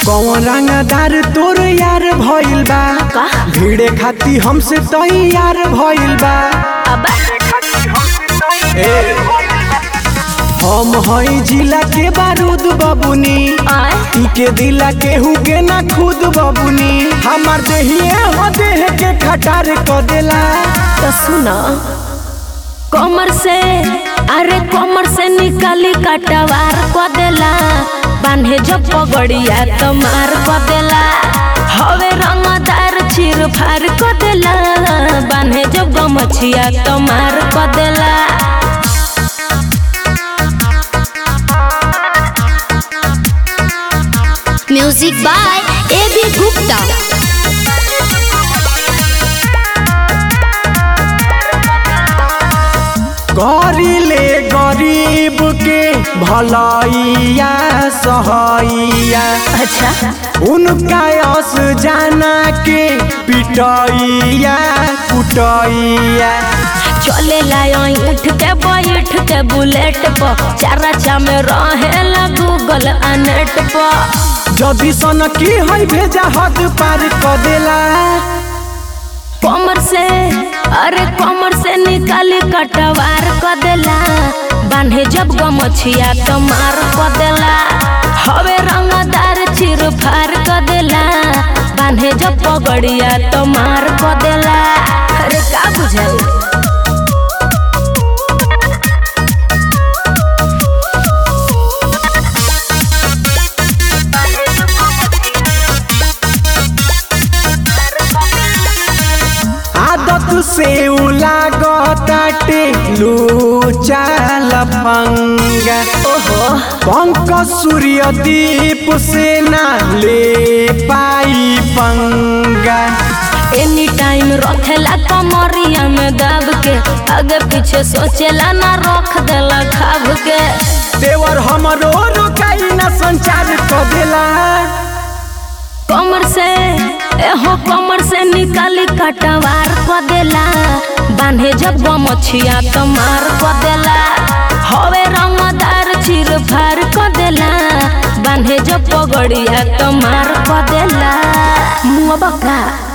कौन रंगदार तोर यार भइल बा का भिड़े खाती हमसे तैयार भइल बा अब ए, हम हई जिला के बारूद बबुनी आए इके दिला केहू के ना खुद बबुनी हमार देहिए हो देह के खटार क देला तो सुनो कमर से अरे कमर से निकाली कटवार को देला बांधे जब पगड़िया तो मार को देला हवे रंगदार चीर फार को देला बांधे जब गमछिया तो मार को देला music by A B Gupta करिले गरीब के भलैया सहैया अच्छा उनका यस जाना के पिटैया कुटैया चले लाठ के बैठ के बुलेट पर चारा चा में रहे गूगल आ नेट पर जदि सन की है भेजा हद पार क देला कमर से अरे कमर से निकाली कटवार क देला बांधे जब गमछिया तो मार क देला हवे रंगदार चिर फार क देला बांधे जब पगड़िया तो मार क देला अरे का बुझाई आदत से लागताटे लूचा लफंगा ओहो पंक सूर्य दीप से ना ले पाई पंगा एनी टाइम रखेला कमरिया में दब के आगे पीछे सोचेला ना रख देला खाब के देवर हमरो रोकाई ना संचार क देला कमर से एहो कमर से निकाली कटवार क देला बांधे जब गमछिया तो मार क देला हवे रंगदार चिर फार क देला बांधे जब पगड़िया तो मार क देला मुआ बका